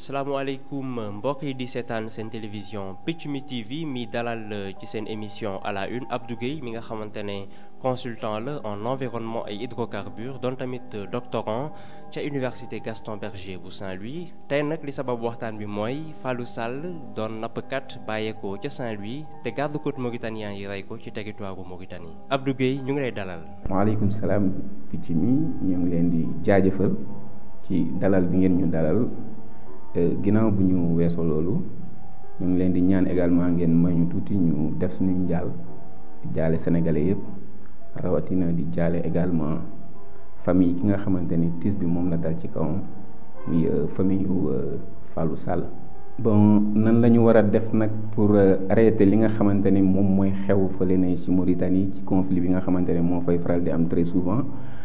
asalaamaaleykum mbokk yi di seetaan seen télévision Picc mi TV mi dalal ci seen émission à la une Abdou Guèye mi nga xamante ne consultant la en environnement et hydrocarbures doon tamit doctorant ca université Gaston Berger bu Saint-Louis tey nag li sabab waxtaan bi mooy Fallou Sall doon nappkat bàyyeekoo ca Saint-Louis te garde-côte mauritanien yi rey ko ci territoire bu Mauritanie Abdou Guèye ñu ngi lay dalal. waaleykum salaam Picc mi ñu ngi leen di jaajëfal ci dalal bi ngeen ñu dalal. ginnaaw bu ñu weesoo loolu ñu ngi leen di ñaan également ngeen may ñu tuuti ñu def suñu njaal jaale sénégalais yëpp rawatina di jaale également famille ki nga xamante ni tiis bi moom la dal ci kawam muy famille yu Fallou Sall. bon nan la ñu war a def nag pour arrêter li nga xamante ni moom mooy xew fële ne ci Mauritanie ci conflit bi nga xamante ne moo fay faral di am très souvent.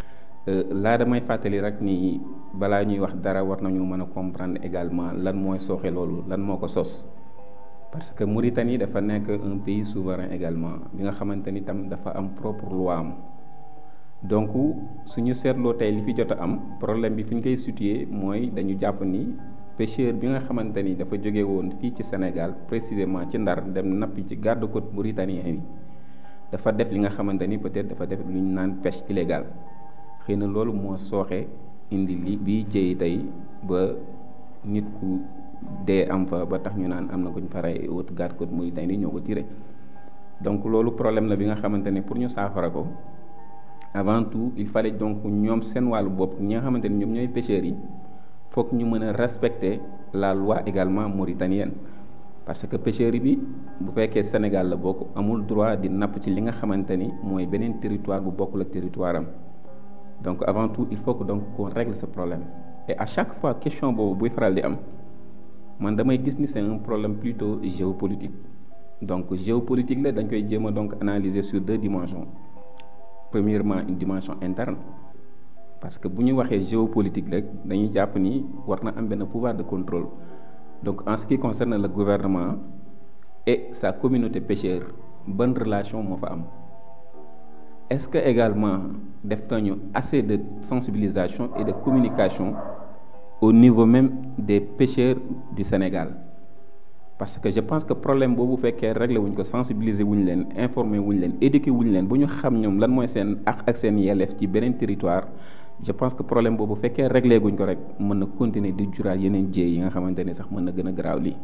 laa damay fàttali rek ni balaa ñuy wax dara war nañu mën a comprendre également lan mooy sooxe loolu lan moo ko sos parce que Mauritanie dafa nekk un pays souverain également bi nga xamante ni tam dafa am propre loi am donc suñu seetloo tey li fi jot a am problème bi fi ñu koy situé mooy dañu jàpp ni pêcheur bi nga xamante ni dafa jóge woon fii ci Sénégal précisément ci Ndar dem nappi ci garde-côte mauritanien bi dafa def li nga xamante ni peut-être dafa def lu ñu naan pêche illégale xëy na loolu moo sooxe indi li bii jëy tey ba nit ku dee am fa ba tax ñu naan am na ko ñu faray wut garde-côte Mauritanie ñoo ko tiré donc loolu problème la bi nga xamante ne pour ñu saafara ko avant tout il fallait donc ñoom seen wàllu bopp ñi nga xamante ni ñoom ñooy pêcheurs yi foog ñu mën a respecter la loi également mauritanienne parce que pêcheurs yi bi bu fekkee Sénégal la bokk amul droit di napp ci li nga xamante ni mooy beneen territoire bu bokkul ak territoire am donc avant tout il faut que donc qu'on règle ce problème et à chaque fois question boobu buy faral di am man damay gis ni c'est un problème plutôt géopolitique donc géopolitique la dañ koy jéem a donc analyser sur deux dimensions premièrement une dimension interne parce que bu ñu waxee géopolitique rek dañuy jàpp ni war na am benn pouvoir de contrôle donc en ce qui concerne le gouvernement et sa communauté pêcheur bonne relation moo fa am est-ce que également def nañu assez de sensibilisation et de communication au niveau même des pêcheurs du Sénégal parce que je pense que problème boobu fekkee réglé wuñ ko sensibiliser wuñ leen informer wuñ leen éduquer wuñ leen bu ñu xam ñoom lan mooy seen ak ak seen yelleef ci beneen territoire je pense que problème boobu fekkee réglé guñ ko rek mën na continuer di juraat yeneen jéey yi nga xamante ni sax mën na gën a garaaw lii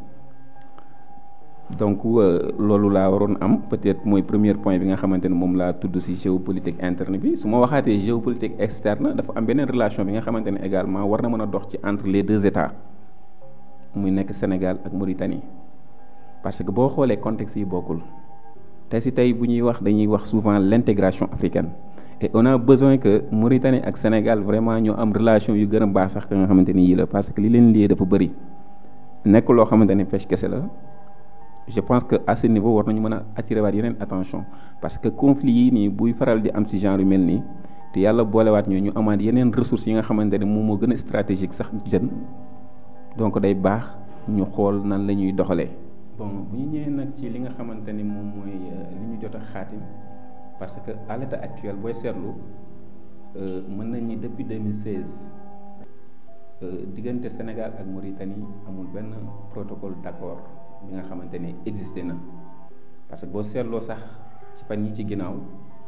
donc loolu laa waroon am peut-être mooy premier point bi nga xamante ne moom laa tudd ci géopolitique interne bi su ma waxaatee géopolitique externe dafa am beneen relation bi nga xamante ne également war na mën a dox ci entre les deux États muy nekk Sénégal ak Mauritanie parce que boo xoolee contexte yi bokkul te ci tey bu ñuy wax dañuy wax souvent l'intégration africaine et on a besoin que Mauritanie ak Sénégal vraiment ñoo am relation yu gën a baax sax ka nga xamante ni yii la parce que li leen liyee dafa bëri nekk loo xamante ne pêche kese la. je pense que à ce niveau war nañu mën a attirer waat yeneen attention parce que conflit yi nii buy faral di am ci genre yu mel nii te yàlla boolewaat ñu ñu amaat yeneen ressources yi nga xamante ne moom moo gën a stratégique sax jeune donc day baax ñu xool nan la ñuy doxalee. bon bu ñu ñëwee nag ci li nga xamante ni moom mooy li ñu jot a xaatim parce que à l'état actuel booy seetlu mën nañ ni depuis 2016 diggante Sénégal ak Mauritanie amul benn protocole d'accord. bi nga xamante ne existé na parce que boo seetloo sax ci fan yi ci ginnaaw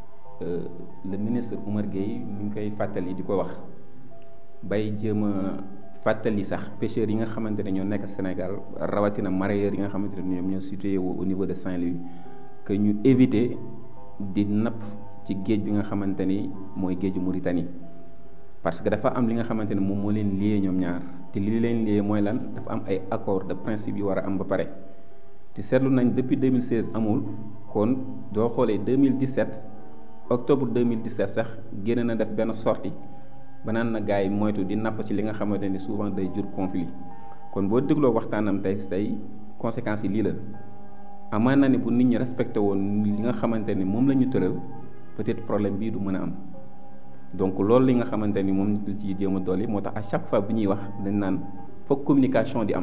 le ministre Oumar Gueye mi ngi koy fàttali di ko wax bay jéem a fàttali sax pêcheurs yi nga xamante ne ñoo nekk Sénégal rawatina mareyeurs yi nga xamante ne ñoom ñoo situé au niveau de Saint-Louis que ñu éviter di napp ci géej bi nga xamante ni mooy géeju Mauritanie parce que dafa am li nga xamante ne moom moo leen lié ñoom ñaar te li leen lié mooy lan dafa am ay accord de principe yu war a am ba pare te seetlu nañ depuis 2016 amul kon doo xoolee 2017 octobre 2017 sax génn na def benn sortie ba naan na gars yi moytu di napp ci li nga xamante ni souvent day jur conflit kon boo dégloo waxtaanam tey tey conséquences yi lii la amaan na ni bu nit ñi respecté woon li nga xamante ni moom la ñu tëral peut-être problème bii du mën a am. donc loolu li nga xamante ni moom la ci jéem a dolli moo tax à chaque fois bu ñuy wax dañ naan foog communication di am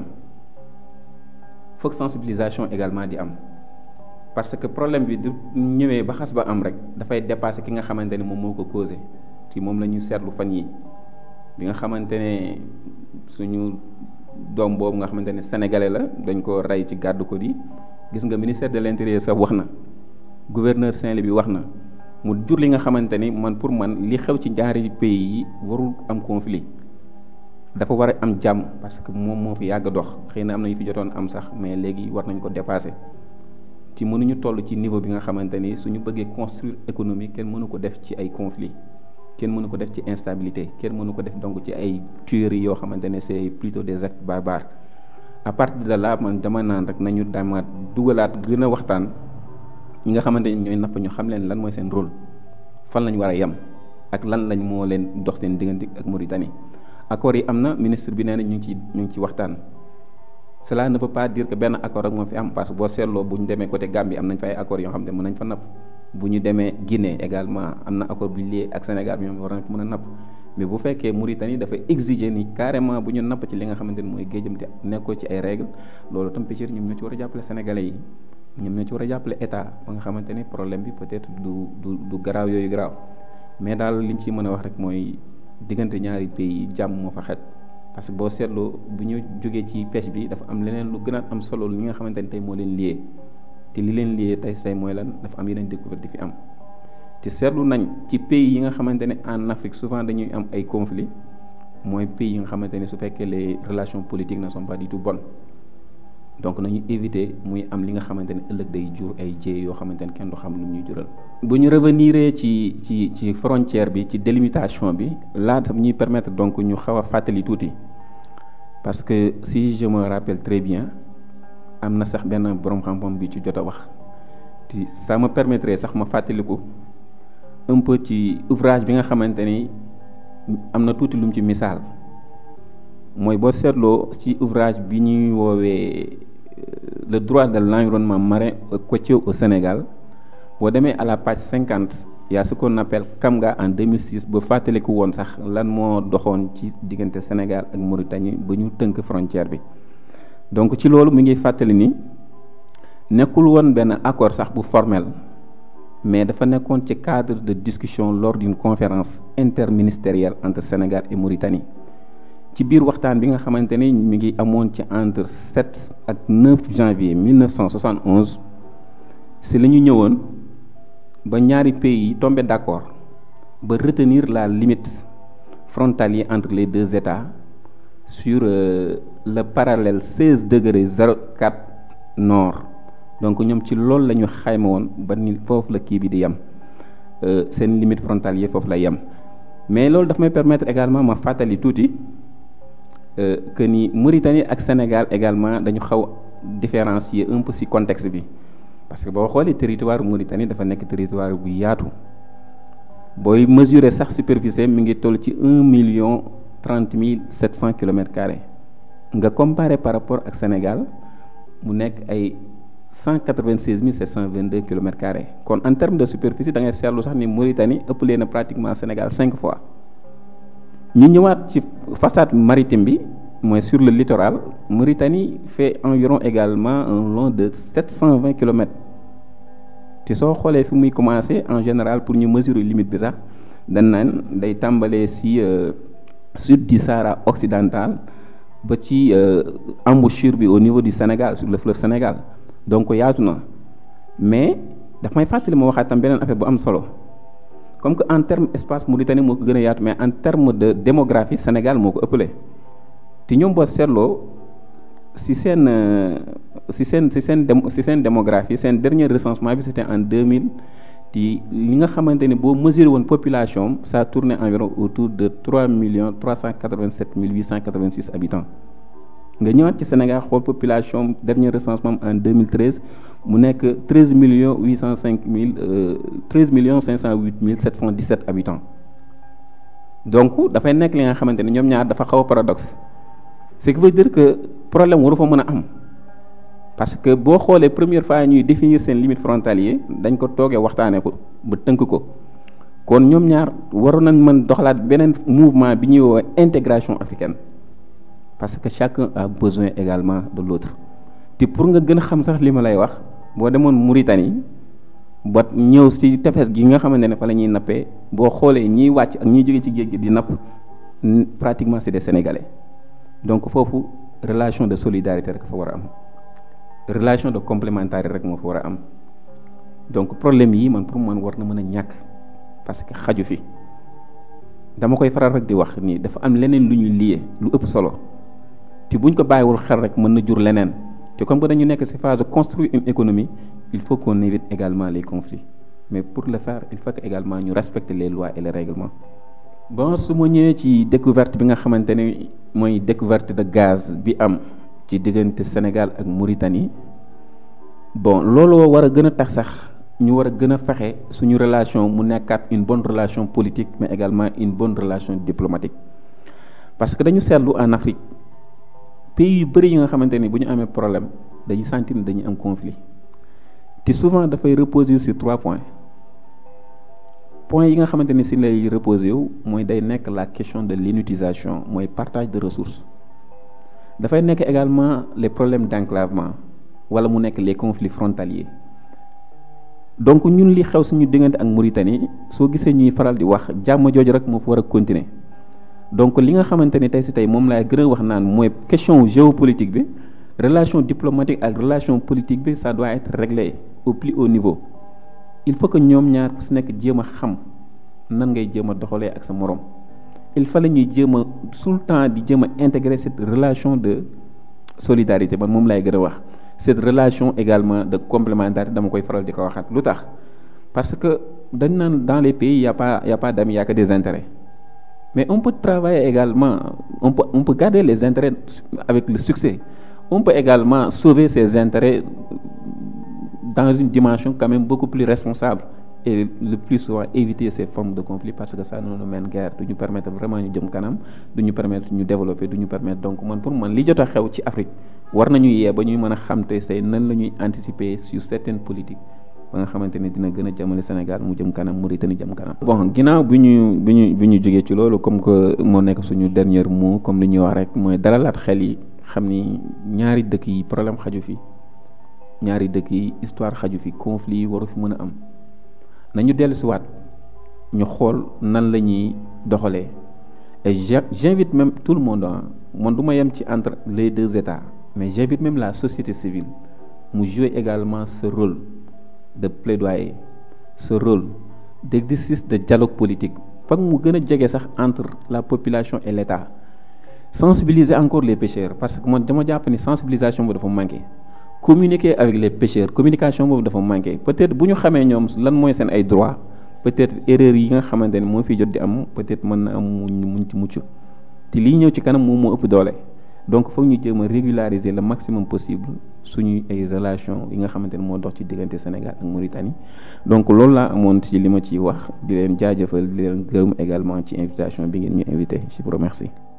foog sensibilisation également di am parce que problème bi du ñëwee ba xas ba am rek dafay dépasser ki nga xamante ni moom moo ko causé ci moom la ñu seetlu fan yi bi nga xamante ne suñu doom boobu nga xamante ne sénégalais la dañ ko rey ci garde côte yi gis nga ministère de l'intérieur sax wax na gouverneur Saint-Louis bi wax na mu jur li nga xamante ni man pour man li xew ci ñaari pays yi warul am conflit dafa war a am jàmm parce que moom moo fi yàgg dox xëy na am na yu fi jotoon am sax mais léegi war nañ ko dépasser ci mënuñu toll ci niveau bi nga xamante ni suñu bëggee construire économie kenn mënu ko def ci ay conflit kenn mënu ko def ci instabilité kenn mënu ko def donc ci ay tueries yoo xamante ne c'est plutôt des actes barbares à partir de là man dama naan rek nañu damaat dugalaat gën a waxtaan ñi nga xamante ni ñooy napp ñu xam leen lan mooy seen rôle fan lañ war a yem ak lan lañ moo leen dox seen diggante ak Mauritanie accords yi am na ministre bi nee na ñu ngi ci ñu ngi ci waxtaan cela ne veut pas dire que benn accord rek moo fi am parce que boo seetloo bu ñu demee côté Gambie am nañ fa ay accords yoo xam ne mën nañ fa napp bu ñu demee Guinée également am na accord bu lié ak Sénégal bi ñoom war nañ fa mën a napp mais bu fekkee Mauritanie dafa exiger ni carrément bu ñu napp ci li nga xamante ni mooy géejam te nekkoo ci ay règles loolu tam pêcheurs ñoom ñoo ci war a jàppale sénégalais yi ñoom ñoo ci war a jàppale état ba nga xamante ni problème bi peut-être du du du garaaw yooyu garaaw mais daal liñ ci mën a wax rek mooy diggante ñaari pays jàmm moo fa xet parce que boo seetloo bu ñu jógee ci pêche bi dafa am leneen lu gën a am solo li nga xamante ni tey moo leen lié te li leen lié tey say mooy lan dafa am yeneen découverte di fi am te seetlu nañ ci pays yi nga xamante ne en Afrique souvent dañuy am ay conflits mooy pays yi nga xamante ne su fekkee les relations politiques ne sont pas du tout bonnes donc nañu éviter muy am li nga xamante ne ëllëg day jur ay jéey yoo xamante ne kenn du xam lu ñuy jural. bu ñu revenir ci ci ci frontière bi ci délimitation bi laata ñuy permettre donc ñu xaw a fàttali tuuti parce que si je me rappelle très bien am na sax benn borom xam-xam bi ci jot a wax te ça me permettrait sax ma fàttaliku un peu ci ouvrage bi nga xamante ni am na tuuti lu mu ci misaal. mooy boo seetloo ci ouvrage bi ñuy woowee le droit de l'environnement marin côtier au Sénégal boo demee à la page cinquante y a ce qu'on appelle Kamga en 2006 ba fàttaliku woon sax lan moo doxoon ci diggante Sénégal ak Mauritanie ba ñu tënk frontière bi donc ci loolu mu ngi fàttali ni nekkul woon benn accord sax bu formel mais dafa nekkoon ci cadre de discussion lors d'une conférence interministérielle entre Sénégal et Mauritanie ci biir waxtaan bi nga xamante ni mi ngi amoon ci entre 7 ak 9 janvier 1971 si la ñu ñëwoon ba ñaari pays yi tombé d'accord ba retenir la limite frontalière entre les deux États sur euh, le parallèle 16 degré 04 nord donc ñoom ci loolu la ñu xayma woon ba ni foofu la kii bi di yem seen limite frontalière foofu la yem mais loolu daf may permettre également ma fàttali tuuti. Euh, que ni Mauritanie ak Sénégal également dañu xaw différencier un peu ci contexte bi parce que boo xoolee territoire Mauritanie dafa nekk territoire bu yaatu booy mesurer sax superficie mi ngi toll ci un million trente mille sept cent kilomètres carrés nga comparer par rapport ak Sénégal mu nekk ay cent quatre-vingt-seize mille sept cent vingt-deux kilomètres carrés kon en termes de superficie da ngay seetlu sax ni Mauritanie ëpp leen na pratiquement Sénégal cinq fois. ñu ñëwaat ci façade maritime bi mooy sur le littoral Mauritanie fait environ également un long de sept cent vingt kilomètres te soo xoolee fi muy commencer en général pour ñu mesurer limite bi sax dañ naan day tàmbalee ci sud du Sahara occidental ba ci embouchure bi au niveau du Sénégal sur le fleuve Sénégal donc yaatu na mais daf may fàttali ma waxaat tam beneen affaire bu am solo. comme que en terme espace Mauritanie moo ko gën a yaatu mais en terme de démographie Sénégal moo ko ëppale te ñoom boo seetloo si seen si seen si seen si seen démographie seen dernier recensement bi c'était en 2000 te li nga xamante ni boo mesuré woon population ça tournait environ autour de 3 millions 387 mille 886 habitants nga ñëwaat ci Sénégal xool population dernier recensement en 2013 mu nekk 13 millions 805 mille 13 millions 508 mille 717 habitants donc dafay nekk li nga xamante ne ñoom ñaar dafa xaw a paradoxe ce qui veut dire que problème waru fa mën a am parce que boo xoolee première fois ñuy définir seen limite frontalier dañ ko toogee waxtaanee ko ba tënk ko kon ñoom ñaar waroon nañ mën doxalaat beneen mouvement bi ñuy woowee intégration africaine parce que chacun a besoin également de l'autre te pour nga gën a xam sax li ma lay wax boo demoon Mauritanie ba ñëw ci tefes gi nga xamante ne fa la ñuy nappee boo xoolee ñiy wàcc ak ñiy jóge ci géej gi di napp pratiquement c'est des Sénégalais donc foofu relation de solidarité rek fa war a am relation de complémentarité rek moo fa war a am donc problème yi man pour man war na mën a ñàkk parce que xaju fi dama koy faral rek di wax nii dafa am leneen lu ñuy lié lu ëpp solo te buñ ko bàyyiwul xel rek mën na jur leneen te comme que dañu nekk ci phase de construire une économie il faut qu'on évite également les conflits mais pour le faire il faut que également ñu respecter les lois et les règlements. bon su ma ñëwee ci découverte bi nga xamante ne mooy découverte de gaz bi am ci diggante Sénégal ak Mauritanie bon loolu war a gën a tax sax ñu war a gën a fexe suñu relation mu nekkaat une bonne relation politique mais également une bonne relation diplomatique parce que dañu seetlu en Afrique pays yu bëri yi nga xamante ni bu ñu amee problème dañuy sentir ni dañuy am conflit te souvent dafay reposer sur trois points point yi nga xamante ni si lay reposer wu mooy day nekk la question de l'inutilisation mooy partage de ressources dafay nekk également les problèmes d'enclavement wala mu nekk les conflits frontaliers donc ñun li xew suñu diggante ak Mauritanie soo gisee ñuy faral di wax jàmm jooju rek moo fa war a continuer donc li nga xamante ni tey si tey moom laay gën a wax naan mooy question géopolitique bi relation diplomatique ak relation politique bi ça doit être réglé au plus haut niveau il faut que ñoom ñaar ku si nekk jéem a xam nan ngay jéem a doxalee ak sa morom il fallait ñuy jéem a tout le temps di jéem a intégrer cette relation de solidarité man moom laay gën a wax cette relation également de complémentarité dama koy faral di ko waxaat lu tax parce que dañ naan dans les pays y a pas y a pas d'amis y a que des intérêts mais on peut travailler également on peut on peut garder les intérêts avec le succès on peut également sauver ses intérêts dans une dimension quand même beaucoup plus responsable et le plus souvent éviter ces formes de conflit parce que ça ne nous mène guère du ñu permettre vraiment ñu jëm kanam du ñu permettre ñu développer du ñu permettre donc man pour man li jot a xew ci Afrique war nañu yee ba ñuy mën a xam te say nan la ñuy anticiper sur certaines politiques ba nga xamante ne dina gën a jëmale Sénégal mu jëm kanam Mauritanie jëm kanam. bon ginnaaw bi ñu bi ñu bi ñu jógee ci loolu comme que moo nekk suñu dernier mot comme li ñuy wax rek mooy dalalaat xel yi xam ni ñaari dëkk yi problème xaju fi ñaari dëkk yi histoire xaju fi conflit yi waru fi mën a am. nañu dellu si waat ñu xool nan la ñuy doxalee et j'invite même tout le monde man du ma yem ci entre les deux états mais j'invite même la société civile mu jouer également ce rôle de plaidoyer ce rôle d'exercice de dialogue politique foog mu gën a jege sax entre la population et l'État sensibiliser encore les pêcheurs parce que man dama jàpp ni sensibilisation boobu dafa manqué communiquer avec les pêcheurs communication boobu dafa manqué peut-être bu ñu xamee ñoom lan mooy seen ay droits peut-être erreur yi nga xamante ne moo fi jot di am peut-être mën na am mu muñ ci mucc te lii ñëw ci kanam moom moo ëpp doole donc foog ñu jéem a régulariser le maximum possible suñuy ay relation yi nga xamante ne moo dox ci diggante Sénégal ak Mauritanie donc loolu laa amoon ci li ma ciy wax di leen jaajëfal di leen gërëm également ci invitation bi ngeen ñu invité je vous remercie